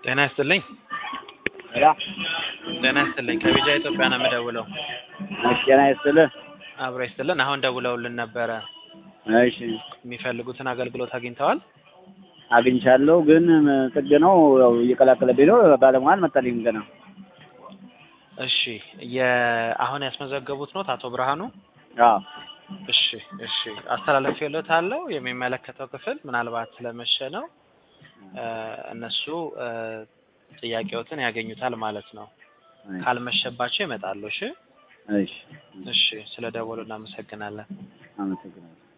ጤና ይስጥልኝ። ሄሎ ጤና ይስጥልኝ። ከቢጃ ኢትዮጵያ ነው የምደውለው። እሺ፣ ጤና ይስጥልህ። አብሮ ይስጥልን። አሁን ደውለውልን ነበረ። እሺ፣ የሚፈልጉትን አገልግሎት አግኝተዋል? አግኝቻለሁ፣ ግን ጥግ ነው ያው እየቀላቀለብኝ ነው። ባለሙያ አልመጣልኝም ገና። እሺ፣ የአሁን ያስመዘገቡት ኖት አቶ ብርሃኑ? አዎ፣ እሺ፣ እሺ። አስተላልፌልዎታለሁ። የሚመለከተው ክፍል ምናልባት ስለመሸ ነው እነሱ ጥያቄዎትን ያገኙታል ማለት ነው። ካልመሸባቸው ይመጣሉ። እሺ፣ እሺ፣ እሺ። ስለ ደወሉ እናመሰግናለን። አመሰግናለሁ።